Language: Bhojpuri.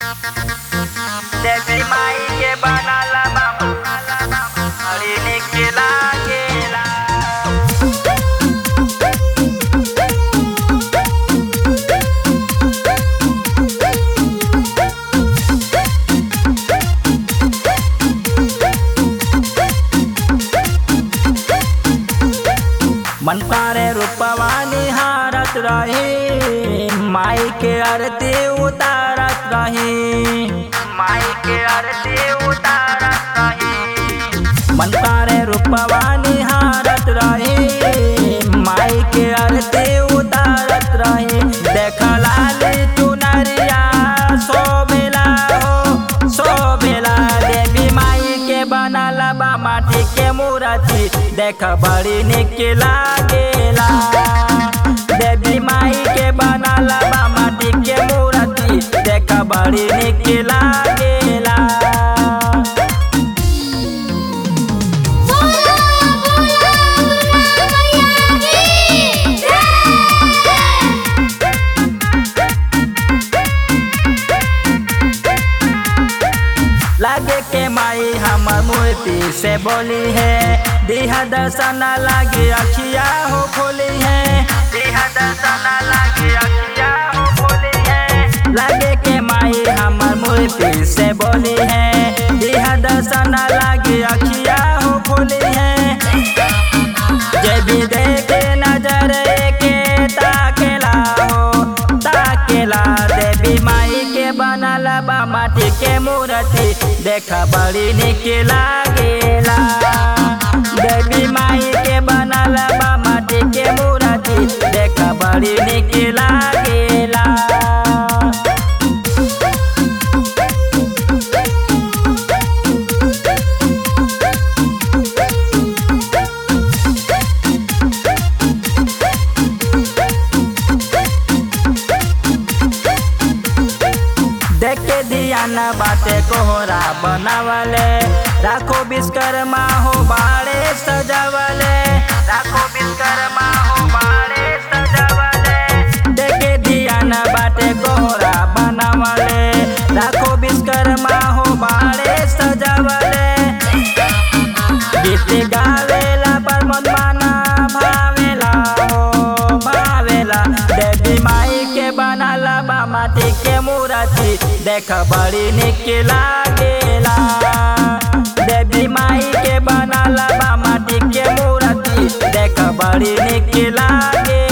देवी माई के बनाला बाबा बड़ी निक लागेला मन पारे रूपवा निहारत रही माई के आरती उतारत रही माई के आरती उतारत रही मन पारे रूपवा निहारत रही माई के आरती उतारत रही देख लाली चुनरिया सोबेला हो सोबेला देवी माई के बनला बा माटी के मूर्ति देख बड़ी निक लागेला देवी माई के बनला बा माटी के मूर्ति देख बड़ी निक लागेला बोला बोला दुर्गा मैया की जय लागे के माई हमर मूर्ति से बोली है दिहा दर्शन लागे अखिया हो खोली है दिहा दर्शन लागे अखिया हो खोली है लागे के माई हमर मूर्ति से बोली है दिहा दर्शन लागे अखिया हो खोली है जे भी देखे नजर के ताकेला हो ताकेला देवी माई के बनल बा माटी के मूर्ति देख बड़ी निक लागेला देवी माई के बनल बा माटी के मूर्ति देख बड़ी निक लागेला देखे दिया न बाटे कोहरा बनावले राखो विश्वकर्मा हो बाड़े सजावले राखो विश्वकर्मा हो बाड़े सजावले देखे दिया न बाटे कोहरा बनावले राखो विश्वकर्मा हो बाड़े सजावले गीत गावेला पर मन माना भावेला हो भावेला देवी माई के बनाला बा माटी के मूर्ति देख बड़ी निक लागेला देवी माई के बनाला बा माटी के मूर्ति देख बड़ी निक लागे